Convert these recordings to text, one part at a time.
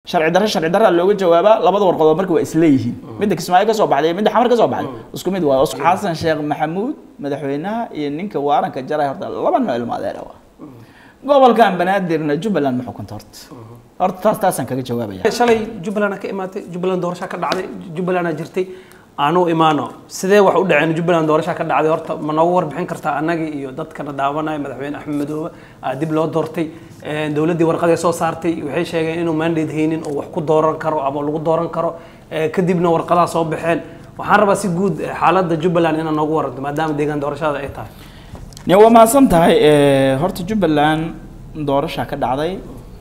sharci darre sharci darraa looga jawaabaa labada warqadood marka waa isleeyihiin midda kismaayo ka soo baxday iyo midda xamar ka soo baxday isku mid waayo xasan sheekh maxamuud madaxweynaha iyo ninka waaranka jaray horta laba nooc ilmo adeera waa gobolkan banaadirna jubbaland ma xukunta horta horta taas taasaan kaga jawaabaya shalay jubbaland ka imaatay jubbaland doorasha ka dhacday jubbaland jirtay aanu imaano sidee wax u dhaceen jubbaland doorasha ka dhacday horta ma noogu warbixin kartaa annagii iyo dadkana daawanaya madaxweyne axmed madoobe aa dib loo doortay dowladdii warqadee soo saartay waxay sheegeen inuu mandate haynin oo wax ku dooran karo ama lagu dooran karo kadibna warqadaha soo baxeen waxaan rabaa si guud xaaladda jubbaland inaad noogu waranto maadaama deegaan doorashada ay tahay ne waa mahadsan tahay horta jubbaland doorasha ka dhacday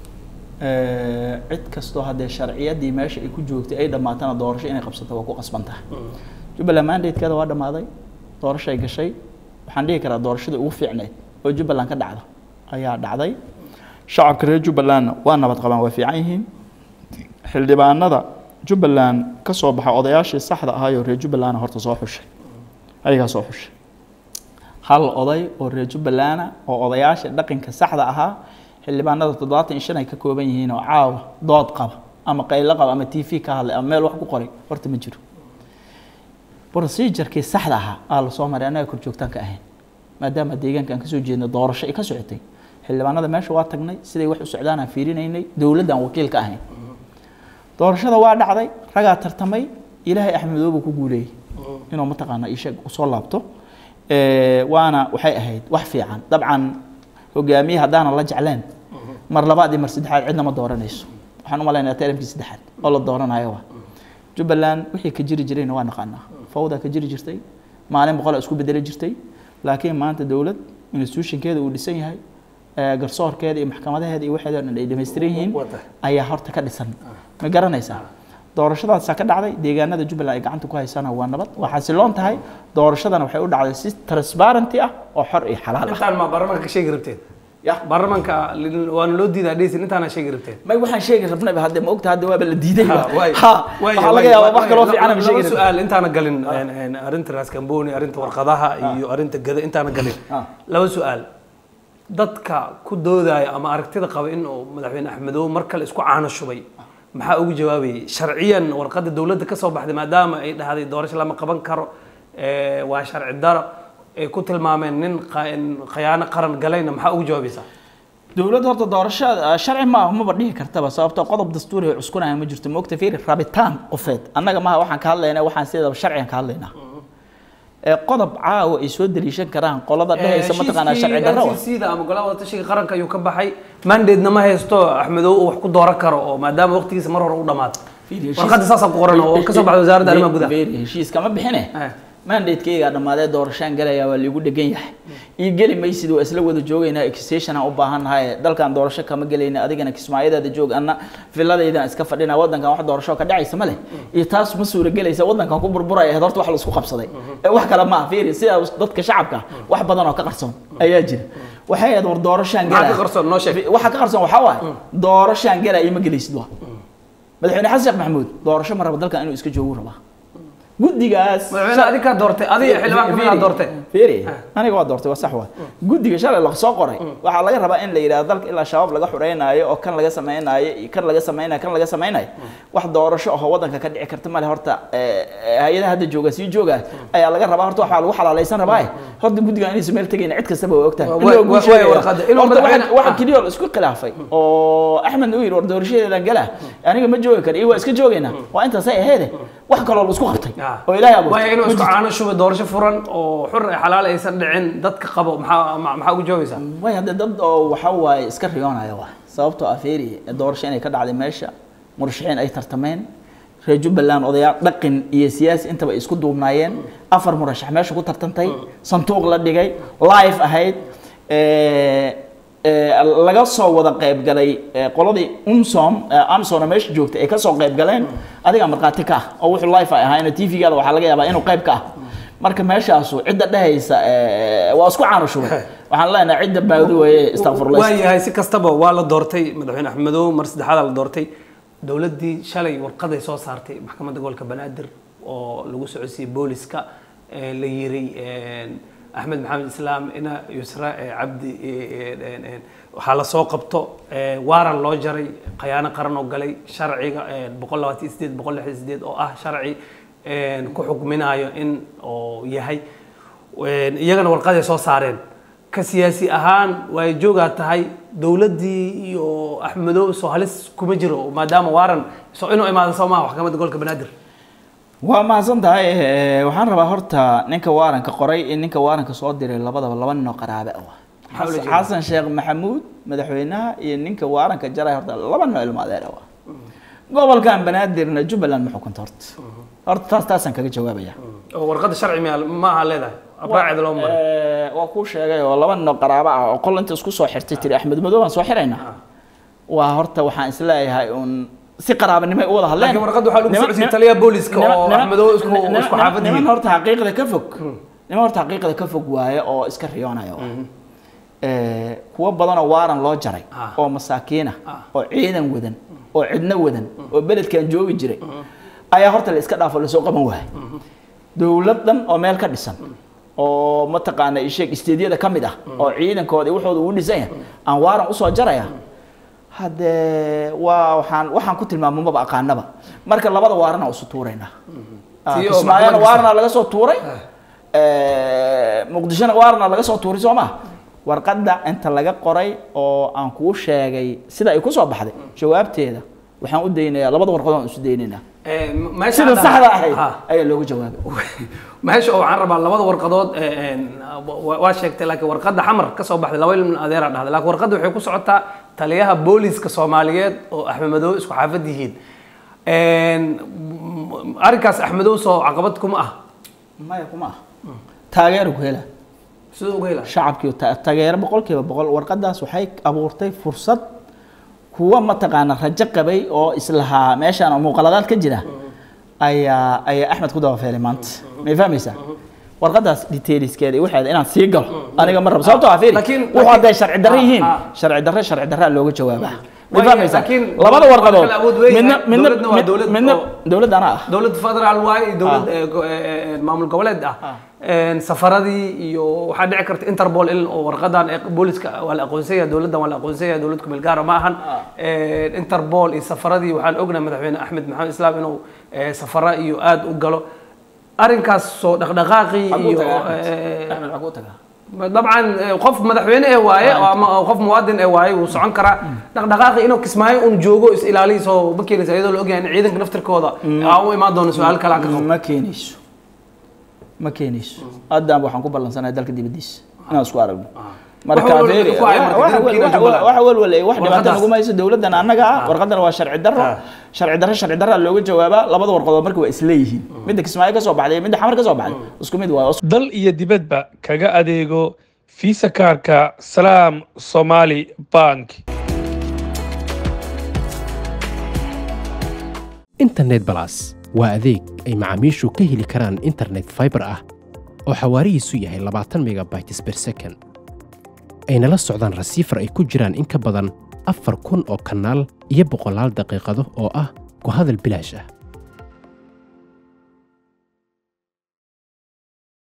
cid kastoo haddee sharciyadii meesha ay ku joogtay ay dhammaatana doorasho inay qabsato waa ku qasban tahay jubbaland mandatekeeda waa dhammaaday doorashay gashay waxaan dhihi karaa doorashadii ugu fiicneyd oo jubbaland ka dhacda ayaa dhacday shacabka reer jubbalandna waa nabad qabaan waa fiican yihiin xildhibaanada jubbaland ka soo baxa odayaashii saxda ahaayoo reer jubbalandna horta soo xushay ayagaa soo xushay hal oday oo reer jubbalanda oo odayaasha dhaqanka saxda ahaa xildhibaanada toddobaatan iyo shan ay ka kooban yihiin oo caawa dood qaba ama qaylo qaba ama t v ka hadlay ama meel wax ku qoray horta ma jiro procedurkii saxda ahaa aa lasoo maray annaga kor joogtaan ka ahayn maadaama deegaanka aan kasoo jeedno doorasho ay ka socotay xildhibaanada meesha waa tagnay siday wax u socdaan aan fiirinaynay dowladda aan wakiil ka ahayn doorashada waa dhacday ragaa tartamay ilaahay axmedoobu ku guuleeyey inuu mataqaana isheeg usoo laabto waana waxay ahayd wax fiican dabcan hogaamiye haddaanan la jecleen mar labaad iyo mar saddexaad cidna ma dooranayso waxaan u malaynayaa termkii saddexaad oo la dooranayo waa jubbaland wixii ka jiri jirayna waa naqaanaa fawda ka jiri jirtay maalin boqol isku bedeli jirtay laakiin maanta dowlad institutionkeeda uu dhisan yahay garsoorkeeda iyo maxkamadaheeda iyo waxeeda dhan ay dhamaystiran yihiin ayaa horta ka dhisan ma garanaysaa doorashadaasaa ka dhacday deegaanada jubbaland ay gacanta ku haysana waa nabad waa xasiloon tahay doorashadana waxay u dhacday si transparenty ah oo xor iyo xalaal ah intaan ma baarlamaanka ka sheegi rabteen ya baarlamaanka waana loo diidaa dheysin intaana sheegi rabteen may waxaan sheegi rabnayba hadde ma ogta hadde waaba la diiday Ha, waay. ha Waay, waxaa laga waay, yaabaa waay, wax kaloo waay. fiican ama Laba sheegi rabin su'aal intaana galin een, een, arrinta raaskamboni arrinta warqadaha iyo arrinta gada intaana galin Ah. laba su'aal dadka ku doodaya ama aragtida qaba in uu madaxweyne axmedoobe mar kale isku caano shubay maxaa ugu jawaabayay sharciyan warqadda dowladda ka soo baxday maadaama ay dhahday doorasho lama qaban karo ee, waa sharci daro ay ku tilmaameen nin qa- khayaano qaran galayna maxaa ugu jawaabaysaa dowladda horta doorashada sharci maaha maba dhihi kartaba sababtoo qodob dastuuri ay cuskunaya ma jirto moogta fiiri rabitaan qofeed annaga maaha waxaan ka hadlaynaa waxaan sideedaba sharcigan ka hadlaynaa ee qodob caawa ay soo daliishan karaan qolada dhehaysa mataqaanaa sharci darro wa sida ama golaha wadatashiga qaranka ayuu ka baxay mandate-na ma haysto axmedoobe uu wax ku dooran karo oo maadaama waqtigiisa mar hore u dhamaaday warqadda saasaa ku qoran oo ka soo baxday wasaaradda arrimaha gudaha Very heshiis kama bixine Eh. mandatekeyga dhammaadee doorashaan galaya waa liigu dhegan yahay ii geli maysid waa isla wada joogaynaa extension aan u baahannahay dalkan doorasho kama gelayna adigana kismaayadaada joog anna villadaydan iska fadhina wadankan wax doorasho ka dhacaysa ma leh iyo taas ma suuragelaysa wadankan ku burburaya ahayd horta wax la isku qabsaday ee wax kale maaha fiiri sidaa dadka shacabka wax badan oo ka qarsoon ayaa jira waxay ahayd war doorashaan Maxaa galaya ka qarsoon? Noo sheeg. waxa ka qarsoon waxaa waaye doorashaan galaya ma gelaysid waa madaxweyne xasan sheekh maxamuud doorasho ma raba dalkan inuu iska joogu rabaa guddigaas madaxweyne adiga kaa doortay adiga xildhibaan kamid aa doortay fiiri aniga waa doortay waa sax waa guddiga shalay la soo qoray waxaa laga rabaa in la yidhahdo dalka ilaa shabaab laga xureynaayo oo kan laga sameynaayo iyo kan laga samaynayo kan laga samaynayo wax doorasho oo wadanka ka dhici karta male horta eh, eh, hay-adaha hadda jooga sii jooga ayaa laga rabaa horta waxaa lagu xalaalaysan rabaa horta guddiga inaysan meel tegayna cid kastaba waa ogtahay Waa- In loo waa- guul sheegaya. waa warqadda. Inuu Horta waxa- madaxweyne- waxa keliya oo la isku khilaafay oo axmed uu yidhi war doorashadeedan gala aniga ma joogi kara iyo waa iska joogaynaa waa intaasay aheede wax kaloo la isku qabtay oo ilaahay abuurtay waayo inuu Ma isku jirto. caano shubay doorasho furan oo xur ee xalaal aysan dhicin dadka qabo maxaa ma- maxaa ugu jawaabaysaa way hadde dad oo waxa waaye iska riyoonaya waa sababtoo ah feeri doorasho inay ka dhacday meesha murashaxiin ay tartameen reer jubbaland odayaal dhaqan iyo siyaasi intaba ay isku duubnaayeen afar murashax meesha ku tartantay sanduuq la dhigay live ahayd ee, ee, laga soo wada qayb galay ee, qoladii umsom amsona meesha joogtay ay ka soo qayb galeen adiga markhaati ka ah oo wuxuu live ay ahaayeen tv-gaada waxaa laga yaabaa inuu qayb ka ah marka meeshaasu cidda dhehaysa ee, waa isku caano shubay waxaan leenahay cidda baawdi weeye istakfurlayst waayahay si kastaba waa la doortay madaxweyne axmedoobe mar saddexaada la doortay dowladdii shalay warqaday soo saartay maxkamadda gobolka banaadir oo lagu socodsiiyey booliska ee la yiri een, axmed maxamed islaam ina yusra eh, cabdi eh, eh, eh, waxaa lasoo qabto eh, waaran loo jaray khayaano qaran oo galay sharciga eh, boqol labaatan iyo sideed boqol lixdan iyo sideed oo ah sharci eh, ku xukminayo in oo yahay Een, iyagana warqaday soo saareen ka siyaasi ahaan way joogaa tahay dowladdii iyo axmedow soo halis kuma jiro maadaama waaran soo inuu imaado soo maha maxkamadda gobolka banaadir waa mahadsan tahay eh, waxaan rabaa horta ninka waaranka qoray in ninka waaranka soo diray labadaba laba nin oo qaraabe ah Maxaa ula jeedaa? xasan sheekh maxamuud madaxweynaha iyo ninka waaranka jaray horta laba nin oo ilmo adeer ah gobolkan banaadirna jubbaland ma xukunta horta horta taas taasaan kaga jawaabaya oo warqadda sharci miya ma aha leedahay abraaceeda loo maray Eh, waa kuu sheegay oo laba nin oo qaraabo ah oo qol inta isku soo xirtay tiri axmed madow aan soo xiraynaa waa horta waxaan isleeyahay un si qaraabanimo ay u wada hadleen laakiin warqadda waxaa lagu Niman- socodsiiyey niman- taliyaha booliska niman- oo niman- axmedow isku niman- isku niman- xaafad niman yihiin horta xaqiiqda ka fog niman horta xaqiiqda ka fog waaye oo iska riyoonaya waa. Eh, kuwo badanoo waaran loo jaray Ah. oo masaakiina Ah. oo ciidan wadan oo cidno wadan oo beledkan joogi jiray ayaa horta la iska dhaafo lasoo qaban waayay dowlad dhan oo meel ka dhisan oo mataqaana isheeg isteedyada ka mid ah oo ciidankooda iyo waxooda ugu dhisan yahay aan waaran usoo jaraya haddee waa waxaan waxaan ku tilmaamo maba aqaanaba marka labada waaran aan isu tuuraynaa Ah, Tii oo kismaayona maxkamad waarna laga soo tuuray Eh, muqdishona waarna laga soo tuuray soo ma warqadda inta laga qoray oo aan kuu sheegay sida ay kusoo baxday jawaabteeda waxaan u daynayaa labada warqadood aan isu daynaynaa Eh, meesha sida hadda- saxda ahayd Ha. ayaa looga jawaabay meesha oo waxaan rabaa labada warqadood eh, een, wa- waa sheegtay laakiin warqadda xamar ka soo baxday laba ilmin adeera dhahday laakiin warqadda waxay ku socotaa taliyaha booliska soomaaliyeed oo axmedow isku xaafad yihiin Een, m- arrinkaas axmedow soo caqabad kuma ah maya kuma ah taageero ku hela siduu uga helaa shacabkii ta- taageero boqolkiiba boqol warqadaas waxay abuurtay fursad kuwa mataqaana rajo qabay oo islahaa meeshaan oo muuqaladaad ka jira ayaa ayaa axmed ku dabafeelay maanta may fahmaysaa warqadaas detailskeeda iyo waxeeda inaan sii galo aniga ma rabo sababtoo ah fiiri Laakiin- wuxuu laakiin- hadday sharci darro ah, yihiin ah. sharci darro sharci darraa looga jawaabaa may Waayo, fahmaysaa laakiin labada waa warqadood kala awood weyn midna yahay. midna Dowladna waa dowlad midna oo- dowladda anaa ah dowlad federaal waaye iyo dowlad eh, go- eh, eh, maamul goboleed ah Een, safaradii iyo waxaa dhici karta interpol in oo warqadan ee booliska waa la aqoonsan yahay dowladdan waa la aqoonsan yahay dowlad kumeel gaara ma ahan Een, interpol iyo safaradii waxaan ognahay madaxweyne axmed maxamed islaam inuu eh, safara iyo aad u galo arrinkaas soo dhaqdhaqaaqii Xaguu iyo tagaa Axmed? eh, axmed xaguu tagaa dabcan eh, qof madaxweyne eh waaye oo ama qof muwaadin eh waaye wuu socon karaa dhaqdhaqaaqi inuu kismaayo un joogo is ilaaliyo soo ma keenaysa iyadoo la ogyahay in ciidanka naftirkooda aa u imaan doono su-aal kale aan ka qabo ma keenayso ma keenayso haddaan waxaan ku ballansanahay dalka dibadiisa inaan isku aragno marka Wax walwal beeri ku ay marka waxa dalabkiina waxa- Jubbaland. waxa walwal wax dhibaato Warqadaas. nagu mayso dowladdan annaga ah warqadan waa sharci darro Ah. sharci darro sharci darra looga jawaabaa labada warqadood marka waa isleeyihiin midda kismaayo ka soo baxday iyo midda xamar ka soo baxday isku mid waayo dal iyo dibadba kaga adeego fiisa kaarka salaam somali bank internet balas waa adeeg ay macaamiishu ka heli karaan internet fiber ah oo xawaarihiisu yahay 20 megabytes per second ayna la socdaan rasiifar ay ku jiraan in ka badan afar kun oo kanaal iyo boqolaal daqiiqado oo ah ku hadal bilaash ah